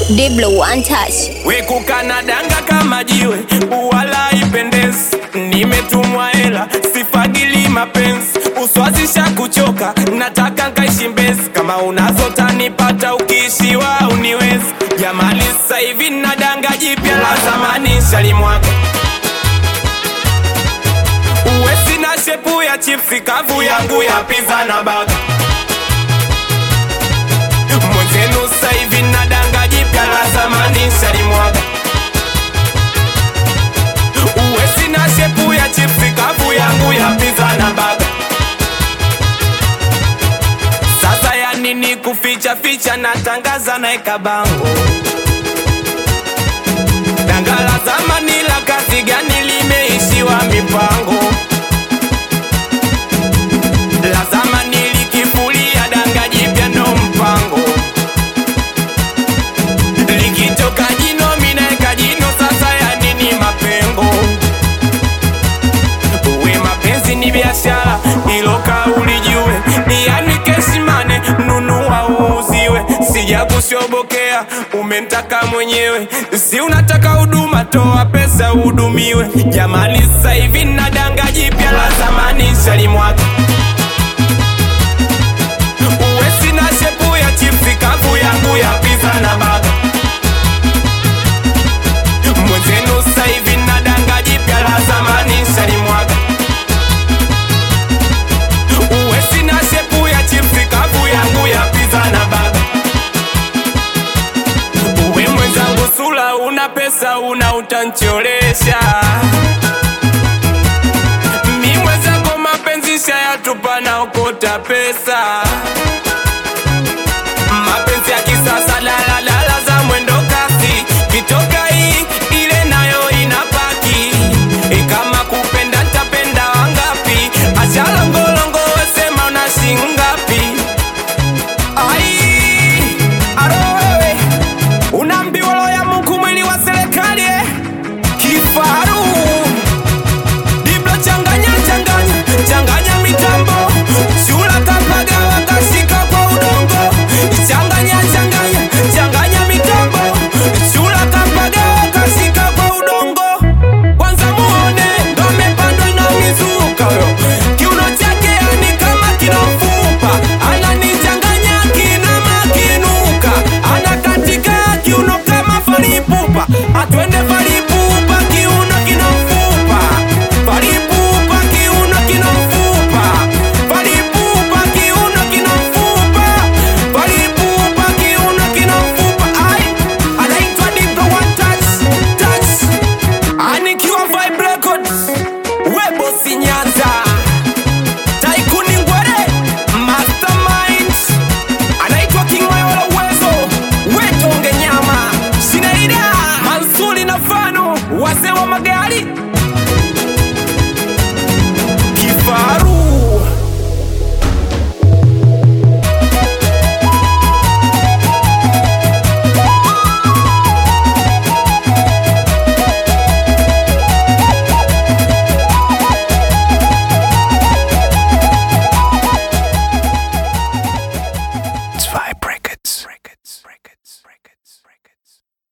Diblo one touch. wekukana danga kama jiwe uwala ipendezi nimetumwa hela sifagili mapenzi uswazisha kuchoka nataka nkaishi mbezi kama unazo tanipata ukiishiwa uniwezi jamani sasa hivi na danga jipya la zamani shalimwaga uwe sina shepu ya chipsi kavu yangu ya pizza na baga mwenzenu sasa hivi na danga jipya la zamani shalimwaga uwe sina shepu ya chipsi kavu yangu ya pizza na baga sasa ya nini kuficha ficha natangaza naeka bango danga la zamani la kazi gani limeishiwa mipango la zamani likifulia danga jipya ndo mpango likitoka jino minaeka jino sasa ya nini mapengo uwe mapenzi ni biashara ilo kauli jue yani keshimane nunua uuziwe sija kushobokea umentaka mwenyewe si unataka huduma toa pesa uhudumiwe jamani sasa hivi na danga jipya la zamani shalimwaga uwe sina shepu ya chipsi kavu yangu ya pizza na baga mwenzenu sasa hivi na danga jipya la zamani shalimwaga uwe sina shepu ya chipsi kavu yangu ya pizza na baga uwe mwenzangu sula una pesa una utancholesha mi mwenzako mapenzi shayatupa na okota pesa mapenzi ya kisasa daladala za mwendo kasi kitoka hii ile nayo inapaki E, kama kupenda ntapenda wangapi achalongolongo wesema una shingapi ai aro wewe unaambiwa ya Mungu mwili wa serikali eh? kifaru Diblo changanya changanya changanya mitambo shula kapaga wakashika kwa udongo changanya changanya changanya mitambo shula kapaga wakashika kwa udongo kwanza muone ndo amepandwa na mizuka yo kiuno chake yani kama kina mfupa ananichanganya kina makinuka anakatika kiuno kama falipupa atwende falipupa kiuno kina mfupa falipupa kiuno kina mfupa falipupa kiuno kina mfupa falipupa kiuno kina mfupa ai anaitwa Diblo one touch touch anikiwa Vibe Records webo sinyanza taikuni ngwere mastermind anaitwa King Mayo la uwezo wetonge nyama Shineida Mansuri na Fano wazee wa magari